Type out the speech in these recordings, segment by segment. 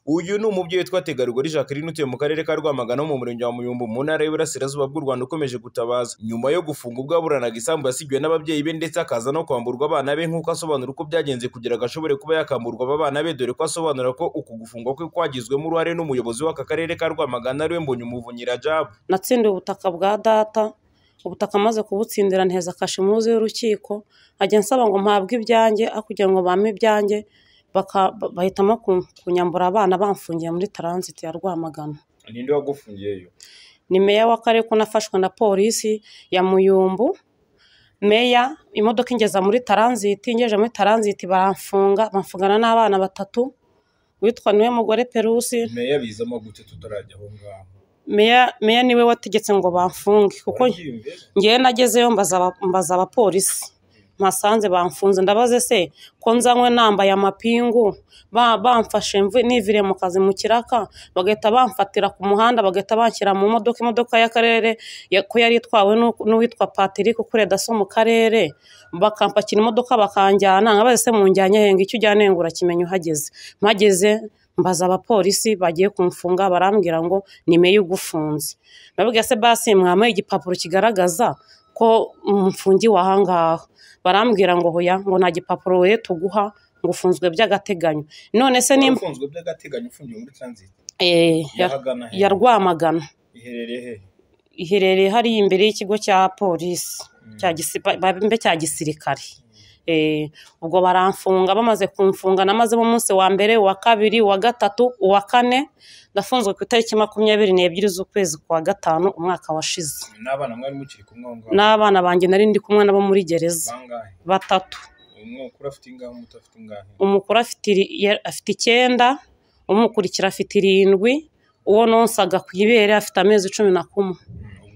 Uyu ni umubyeyi witwa Tegarugori Jacqueline utuye mu karere ka Rwamagana ho mu murenge wa Muyumbu mu ntara y'Iburasirazuba bw'u Rwanda ukomeje gutabaza nyuma yo gufunga ubwo yaburanaga isambu yasigiwe n'ababyeyi be ndetse akaza no kwamburwa abana be nk'uko asobanura uko byagenze kugira ngo ashobore kuba yakamburwa aba bana be dore ko asobanura ko uku gufungwa kwe kwagizwemo uruhare n'umuyobozi w'aka karere ka Rwamagana ariwe Mbonyumuvunyi Rajab. natsindiye ubutaka bwa data ubutaka amaze kubutsindira nteza kashimuzi y'urukiko ajya nsaba ngo mpabwe ibyanjye aho kugira ngo bampe ibyanjye baka- ba- bahitamo ku- kunyambura abana bamfungiye muri taransiti ya rwamagana Ninde wagufungiyeyo? ni meya w'akarere ko nafashwe na polisi ya muyumbu meya imodoka ingeza muri taransiti ingejeje muri taransiti baramfunga bamfungana n'abana batatu witwa niwe mugore perusi Meya bizamo gute tutarajya aho ngaho? meya meya niwe wategetse ngo bamfunge kuko ngewe nagezeyo mbaza aba- mbaza abapolisi mpasanze bamfunze ndabaze se ko nzanywe nambaye amapingu ba- bamfashe mvu- niviriye mu kazi mu kiraka bagahita bamfatira ku muhanda bagahita banshyira mu modoka imodoka y'akarere ya- ko yari itwawe n'u- n'uwitwa patrick ukorera daso mu karere bakampakira imodoka bakanjyana nkabaze se munjyanye henga icyo ujyana henga urakimenya uhageze mpageze mbaza abapolisi bagiye kumfunga barambwira ngo ni meya ugufunze nababwira se basi mwamuha igipapuro kigaragaza ko mfungiwe aha ngaha barambwira ngo hoya ngo nta gipapuro we tuguha ngo ufunzwe by'agateganyo none se ni Wafunzwe by'agateganyo ufungiwe muri transit. eh, ya- Yahagana he? ya rwamagana Iherereye he? iherereye hariya imbere y'ikigo cya polisi Mm. cya gisi- ba- ba- mbe cya gisirikare Eh, ubwo baramfunga bamaze kumfunga namazemo umunsi wa mbere uwa kabiri uwa gatatu uwa kane ndafunzwe ku itariki makumyabiri n'ebyiri z'ukwezi kwa gatanu umwaka washize N'abana mwari mukiri kumwe aho ngaho? n'abana banjye nari ndi kumwe nabo muri gereza Bangahe? batatu Umwe ukura afite ingahe umuto afite ingahe? umukuru afite iri- ya- afite icyenda umukurikira afite irindwi uwo nonsaga ku ibere afite amezi cumi na kumwe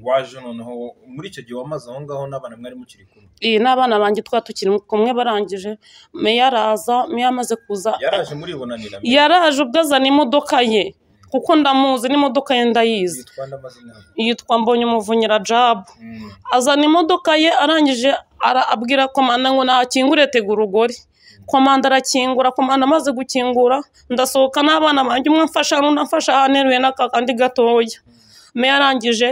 waje noneho muri icyo gihe wamaze aho ngaho n'abana mwari mukiri kumwe iyi n'abana banjye twari tukiri kumwe barangije meya araza meya amaze kuza yaraje muribonanira yaraje ubwo azana imodoka ye kuko ndamuzi n'imodoka ye ndayizi yitwa n'amazina ye. yitwa mbonye umuvunyira jabu Mm. azana imodoka ye arangije ara- abwira komanda ngo nahakingure tega urugori komanda arakingura komanda amaze gukingura ndasohoka n'abana banjye umwe amfasha n'undi amfasha ahaneruye n'akandi gatoya meya arangije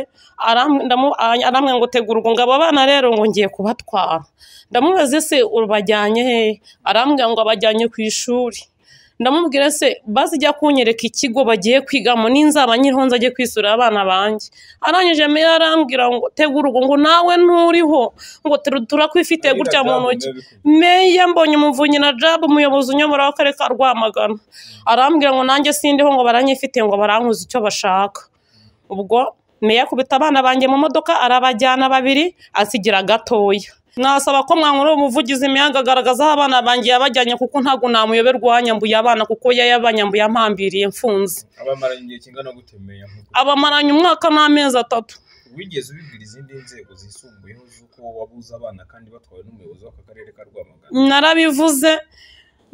aram- ndamu- arambwira ngo tegura urwo ngabo abana rero ngo ngiye kubatwara ndamubaze se urabajyanye hehe arambwira ngo abajyanye ku ishuri ndamubwira se baze ijya kunyereka ikigo bagiye kwigamo n'inzaba nkiriho nzajye kwisura abana banjye arangije meya arambwira ngo tegura urwo ngo nawe nturiho ngo turu- turakwifite gutya mu ntoki meya mbonye umuvunyi na jab umuyobozi unyobora w'akarere ka rwamagana arambwira ngo nanjye sindiho ngo baranyifite ngo barankuza icyo bashaka ubwo meya akubita abana banjye mu modoka arabajyana babiri asigira gatoya nasaba ko mwankora umuvugizi meya akagaragaza aho abana banjye yabajyanye kuko ntabwo namuyoberwa uwanyambuye abana kuko yari yabanyambuye ampambiriye mfunze abamaranye igihe kingana gutemera abamaranye umwaka n'amezi atatu wigeze ubibwira izindi nzego zisumbuyeho z'uko wabuze abana kandi batwawe n'umuyobozi w'aka karere ka Rwamagana narabivuze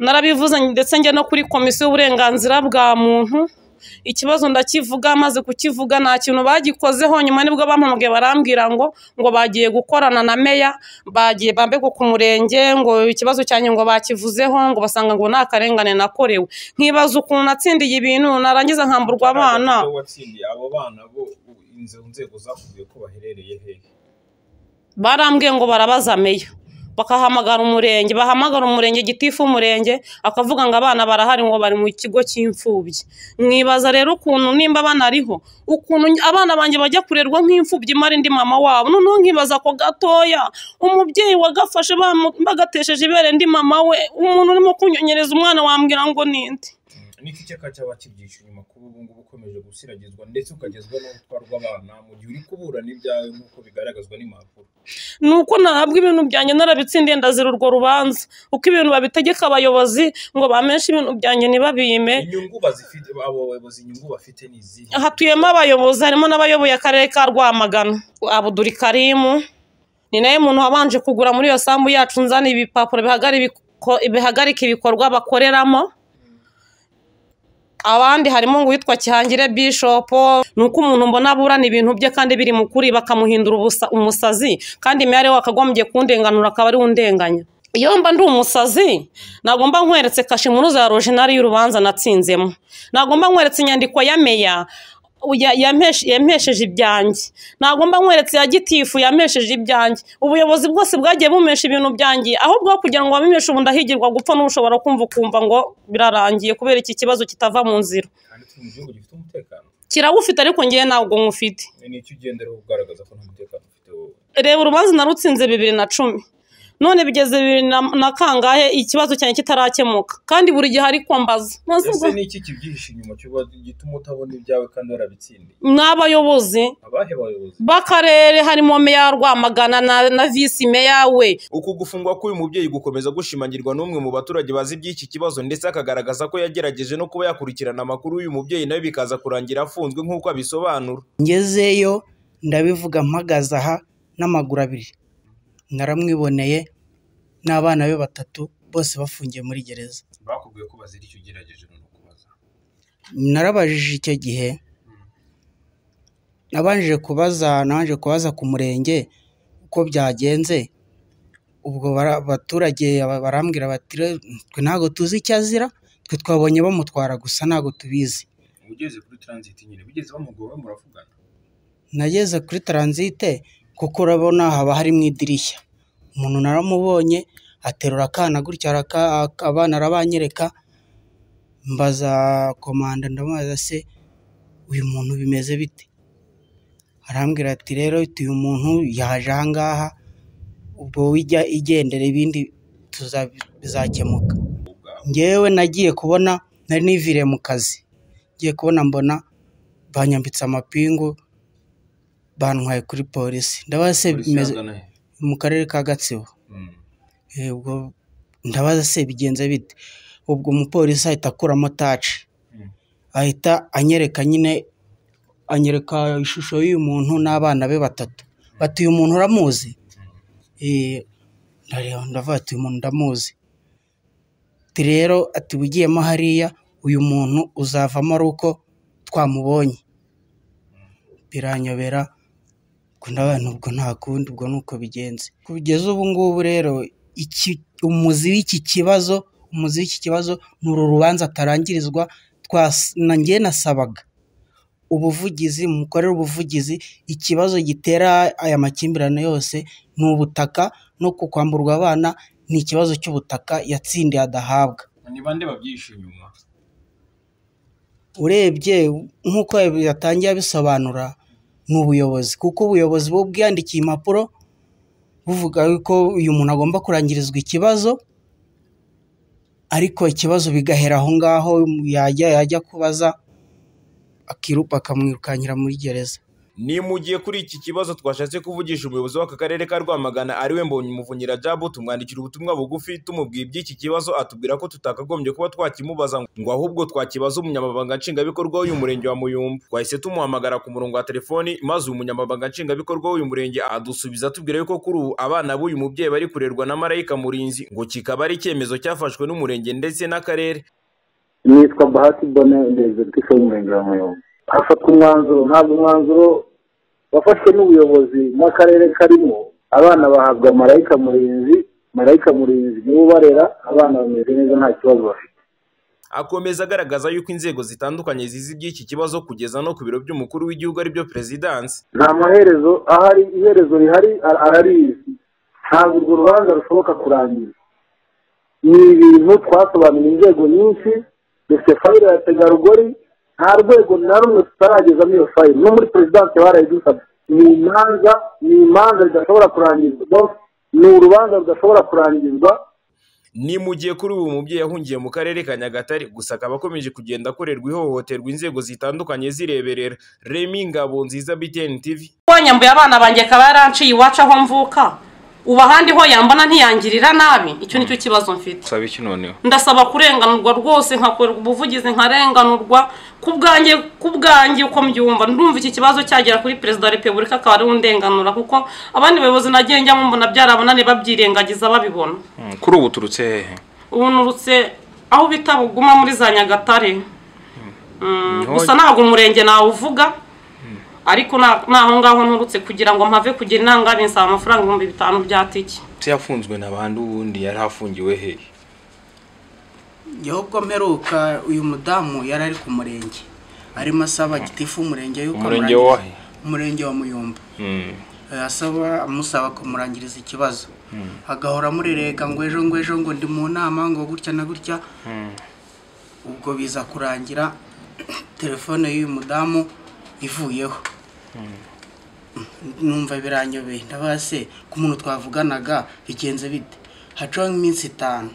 narabivuze ndetse njya no kuri komisiyo y'uburenganzira bwa muntu ikibazo ndakivuga maze kukivuga nta kintu bagikozeho nyuma nibwo bampamagaye barambwira ngo ngo bagiye gukorana na meya bagiye bambegwa ku murenge ngo ikibazo cyanjye ngo bakivuzeho ngo basanga ngo nta karengane nakorewe nkibaza ukuntu natsindiye ibintu narangiza nkamburwa abana Abo watsindiye abo bana bo inzo nzego zakubwiye ko baherereye he barambwiye ngo barabaza meya bakahamagara umurenge bahamagara umurenge gitifu umurenge akavuga ngo abana barahari ngo bari mu kigo cy'imfubyi mwibaza rero ukuntu nimba banariho ukuntu abana banjye bajya kurerwa nk'imfubyi imara indi mama wabo noneho nkibaza ako gatoya umubyeyi wagafashe bamu- bagatesheje ibere ndi mama we umuntu urimo kunyonyereza umwana wambwira ngo ninde niki cyaka cyaba kibyica inyuma kuba ubu ngubu ukomeje gusiragizwa ndetse ukagezwa no gutwarwa abana mu gihe uri kuburana ibyawe nk'uko bigaragazwa n'impapuro ni uko ntabwo ibintu byanjye narabitsindiye ndazira urwo rubanza uko ibintu babitegeka abayobozi ngo bameshe ibintu byanjye ntibabime inyungu bazifite abo bayobozi inyungu bafite ni izihe hatuyemo abayobozi harimo n'abayoboye akarere ka rwamagana abuduri karimu ni nawe muntu wabanje kugura muri iyo sambu yacu nzana ibipapuro bihagari- biko- bihagarika ibikorwa bakoreramo abandi harimo ngo uwitwa kihangire bishopo ni uko umuntu mbona aburana ibintu bye kandi biri mu kuri bakamuhindura ubusa- umusazi kandi meya ariwe wakagombye kundenganura akaba ariwe undenganya iyo mba ndi umusazi ntabwo mba nkweretse kashe impuruza ya rojenari y'urubanza natsinzemo ntabwo mba nkweretse inyandiko ya meya ya- yampeshe- yampesheje ibyanjye ntabwo mba nkweretse ya gitifu yampesheje ibyanjye ubuyobozi bwose bwagiye bumesha ibintu byanjye ahubwo kugira ngo babimeshe ubu ndahigirwa gupfa n'ushobora kumva ukumva ngo birarangiye kubera iki kibazo kitava mu nzira kandi turi mu gihugu gifite umutekano kirawufite ariko ngewe ntabwo nkufite nicyo ugenderaho ugaragaza ko nta mutekano ufite wowe reba urubanza narutsinze bibiri na cumi none bigeze bibiri na, na kangahe ikibazo cyanjye kitarakemuka kandi buri gihe ariko mbaza Maze ubwo- ese ni iki kibyihishe inyuma cyuba gituma utabona ibyawe kandi warabitsindiye n'abayobozi abahe bayobozi b'akarere harimo meya wa rwamagana na, na visi meya we uku gufungwa k'uyu mubyeyi gukomeza gushimangirwa n'umwe mu baturage bazi iby'iki kibazo ndetse akagaragaza ko yagerageje no kuba yakurikirana amakuru y'uyu mubyeyi nawe bikaza kurangira afunzwe nk'uko abisobanura ngezeyo ndabivuga mpagaze aha n'amaguru abiri naramwiboneye n'abana be batatu bose bafungiye muri gereza bakubwiye ko bazira icyo ugerageje no kubaza narabajije icyo gihe nabanje kubaza nabanje kubaza ku murenge uko byagenze ubwo bara- abaturage aba- barambwira bati "Re, twe ntabwo tuzi icyo azira twe twabonye bamutwara gusa ntabwo tubizi ugeze kuri transit nyine bigeze bamugowe muravugana nageze kuri taransite kuko urabona haba hari mu idirishya umuntu naramubonye aterura akana gutya araka- ak- abana arabanyereka mbaza komanda ndamubaza se uyu muntu bimeze bite arambwira ati rero uyu muntu yaje aha ngaha ubwo wijya igendera ibindi tuza- bizakemuka ngewe nagiye kubona nari niviriye mu kazi ngiye kubona mbona banyambitse amapingu bantwaye kuri polisi ndabaza se bimeze mu karere ka gatsibo Eh, ubwo ndabaza se bigenze bite ubwo umupolisi ahita akuramo taci Mm. ahita anyereka nyine anyereka ishusho y'uyu muntu n'abana be batatu bati uyu muntu uramuzi Eh, ndareba ndavuga ati uyu muntu ndamuzi ati rero ati ugiyemo hariya uyu muntu uzavamo ari uko twamubonye biranyobera ubwo ndabona ubwo nta kundi ubwo ni uko bigenze kugeza ubu ngubu rero iki umuzi w'iki kibazo umuzi w'iki kibazo ni uru rubanza atarangirizwa twas- na njye nasabaga ubuvugizi mukorere ubuvugizi ikibazo gitera aya makimbirane yose ni ubutaka no ku kwamburwa abana ni ikibazo cy'ubutaka yatsindiye adahabwa ni bande babyihishe inyuma urebye nk'uko yatangiye abisobanura ni ubuyobozi kuko ubuyobozi buba bwiyandikiye impapuro buvuga ko uyu muntu agomba kurangirizwa ikibazo ariko ikibazo bigahera aho ngaho yajya yajya kubaza akiru- bakamwirukankira muri gereza ni mu gihe kuri iki kibazo twashatse kuvugisha umuyobozi w'aka karere ka rwamagana ariwe mbonye umuvunyira jabu tumwandikira ubutumwa bugufi tumubwiye iby'iki kibazo atubwira ko tutakagombye kuba twakimubaza ngo ahubwo twakibaza umunyamabanga nshingwabikorwa w'uyu murenge wa muyumbu twahise tumuhamagara ku murongo wa telefoni maze uyu munyamabanga nshingwabikorwa w'uyu murenge adusubiza atubwira yuko kuri ubu abana b'uyu mubyeyi bari kurerwa na marayika murinzi ngo kikaba ari icyemezo cyafashwe n'umurenge ndetse n'akarere nitwa bahati bone ndeze twise w'umurenge wa muyumbu hafatwa umwanzuro ntabwo umwanzuro wafashwe n'ubuyobozi n'akarere karimo abana bahabwa marayika murinzi marayika murinzi niwe ubarera abana bameze neza nta kibazo bafite akomeza agaragaza yuko inzego zitandukanye zizi iby'iki kibazo kugeza no ku biro by'umukuru w'igihugu aribyo perezidansi nta maherezo ahari iherezo rihari ara- ararizi ntabwo urwo rubanza rushoboka kurangira ni ibintu twasobanuriye inzego nyinshi dufite fayire ya tegarugori nta rwego na rumwe tutaragezamo iyo fayire no muri perezidansi barayidusabye ni imanza ni imanza zidashobora kurangizwa Donc, ni urubanza rudashobora kurangizwa ni mu gihe kuri ubu umubyeyi yahungiye mu karere ka nyagatare gusa akaba akomeje kugenda akorerwa ihohoterwa inzego zitandukanye zireberera remi ngabo nziza btn tv wanyambuye abana banjye akaba yaranciye iwacu aho mvuka ubu ahandi ho yambona ntiyangirira nabi icyo nicyo kibazo mfite usaba iki noneho ndasaba kurenganurwa rwose nkakorerwa ubuvugizi nkarenganurwa ku bwanjye ku bwanjye uko mbyumva ndumva iki kibazo cyagera kuri perezida wa repubulika akaba ariwe undenganura kuko abandi bayobozi nagiye njyamo mbona byarabananiye babyirengagiza babibona Mm, kuri ubu uturutse hehe ubu nurutse aho bita buguma muri za nyagatare Mm, Niho- gusa ntabwo umurenge nawuvuga ariko nta- n'aho ngaho nturutse kugira ngo mpave kugira intangabi nsaba amafaranga ibihumbi bitanu bya tike se yafunzwe na bande ubundi yari afungiwe hehe yewe ubwo mperuka uyu mudamu yari ari ku murenge arimo asaba gitifu umurenge yuko Umurenge amurangiza- wahe? umurenge wa muyumba Eh, asaba amusaba kumurangiriza ikibazo agahora amurereka ngo ejo ngo ejo ngo ndi mu nama ngo gutya na gutya ubwo biza kurangira telefone y'uyu mudamu ivuyeho numva biranyobeye ndabaha se ku muntu twavuganaga bigenze bite hacaho nk'iminsi itanu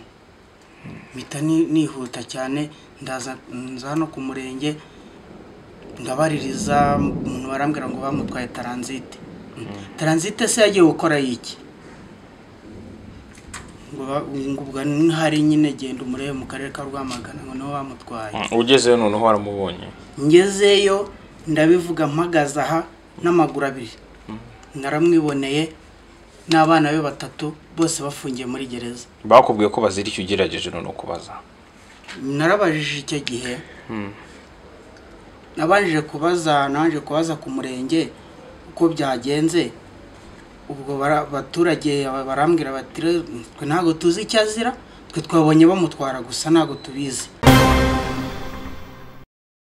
mpita ni- nihuta cyane ndaza nza hano ku murenge ndabaririza umuntu barambwira ngo bamutwaye taranzite taranzite se yagiye gukora iki ngo ba- ngo ubwo ntihari nyine genda umurebe mu karere ka rwamagana ngo niho bamutwaye ugezeyo noneho waramubonye ngezeyo ndabivuga mpagaze aha n'amaguru abiri naramwiboneye n'abana be batatu bose bafungiye muri gereza bakubwiye ko bazira icyo ugerageje noneho kubaza narabajije icyo gihe nabanje kubaza nabanje kubaza ku murenge uko byagenze ubwo bara- abaturage barambwira bati "Re- twe ntabwo tuzi icyo azira twe twabonye bamutwara gusa ntabwo tubizi